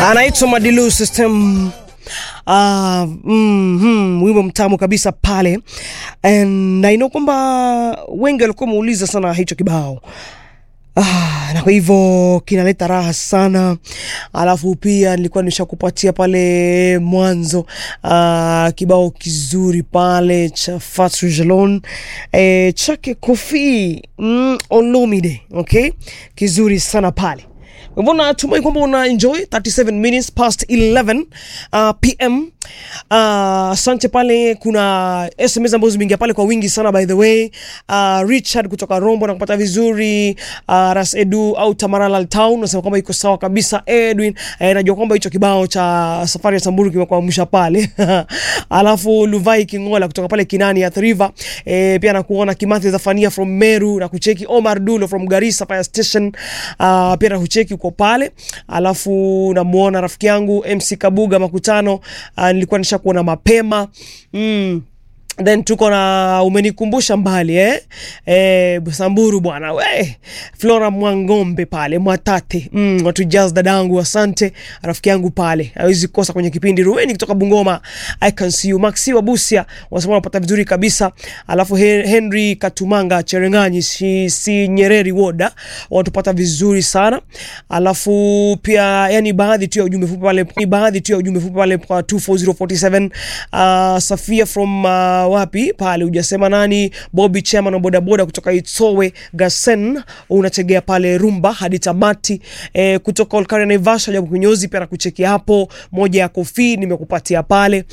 anaitwa Madilu System. Uh, mm, hmm, wimbo mtamu kabisa pale And na ino kwamba wengi walikuwa wameuliza sana hicho kibao Ah, na kwa hivyo kinaleta raha sana. Alafu pia nilikuwa nishakupatia pale mwanzo ah, kibao kizuri pale cha Fatu Jalon eh, chake Kofi mm, Olomide, okay, kizuri sana pale. Kwa hivyo natumai kwamba una enjoy 37 minutes past 11 uh, pm. Asante uh, pale kuna SMS ambazo zimeingia pale kwa wingi sana by the way. Uh, Richard kutoka Rombo na kupata vizuri. Uh, Ras Edu au Tamaralal Town nasema kwamba iko sawa kabisa. Edwin eh, najua kwamba hicho kibao cha safari ya Samburu kimekuamsha pale. Alafu Luvai Kingola kutoka pale Kinani ya River eh, pia nakuona Kimathi Zafania from Meru na kucheki Omar Dulo from Garissa Fire Station. Uh, pia na kucheki uko pale. Alafu namuona rafiki yangu MC Kabuga Makutano uh, nilikuwa nishakuona mapema mm. Then tuko na umenikumbusha mbali eh? Eh, Samburu bwana we Flora Mwangombe pale Mwatate mm, watu jazz dadangu, asante rafiki yangu pale, hawezi kosa kwenye kipindi. Rueni kutoka Bungoma, I can see you. Maxi wa Busia wanasema wanapata vizuri kabisa. Alafu Henry Katumanga Cherenganyi si, si Nyereri Woda wanatupata vizuri sana. Alafu pia yani baadhi tu ya ujumbe fupi pale, ni baadhi tu ya ujumbe fupi pale kwa 24047 uh, Safia from uh, wapi pale hujasema nani. Bobby Chairman wa bodaboda kutoka Itsowe Gasen, unategea pale Rumba hadi tamati. E, kutoka Olkaria Naivasha jabu kunyozi pia nakuchekia hapo, moja ya kofi nimekupatia pale.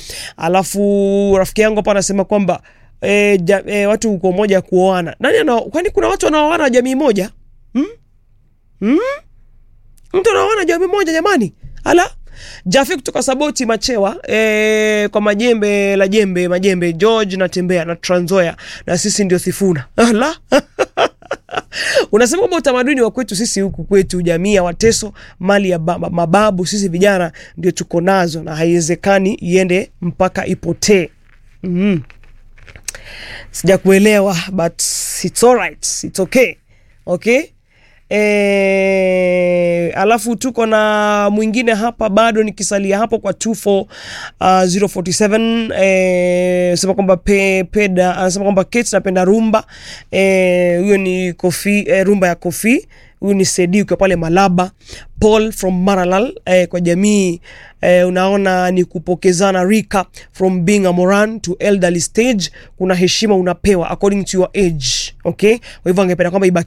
Alafu rafiki yangu hapa anasema kwamba e, ja, e, watu uko moja ya kuoana nani ana, kwani kuna watu wanaoana jamii moja hmm? Hmm? mtu anaoana jamii moja jamani, ala Jafi kutoka Saboti Machewa e, kwa majembe la jembe majembe George natembea na Trans Nzoia na sisi ndio Thifuna la unasema kwamba utamaduni wa kwetu sisi huku kwetu jamii ya Wateso mali ya baba, mababu sisi vijana ndio tuko nazo na haiwezekani iende mpaka ipotee. mm. Sijakuelewa but it's alright, it's okay. Okay? E, alafu tuko na mwingine hapa bado nikisalia hapo kwa 24047 eh, sema kwamba pe, peda anasema kwamba Kate napenda rumba huyo, eh, ni kofi eh, rumba ya kofi huyu ni Sedi ukiwa pale Malaba. Paul from Maralal eh, kwa jamii eh, unaona ni kupokezana rika from being a moran to elderly stage. Kuna heshima unapewa according to your age, okay. Kwa hivyo angependa kwamba ibaki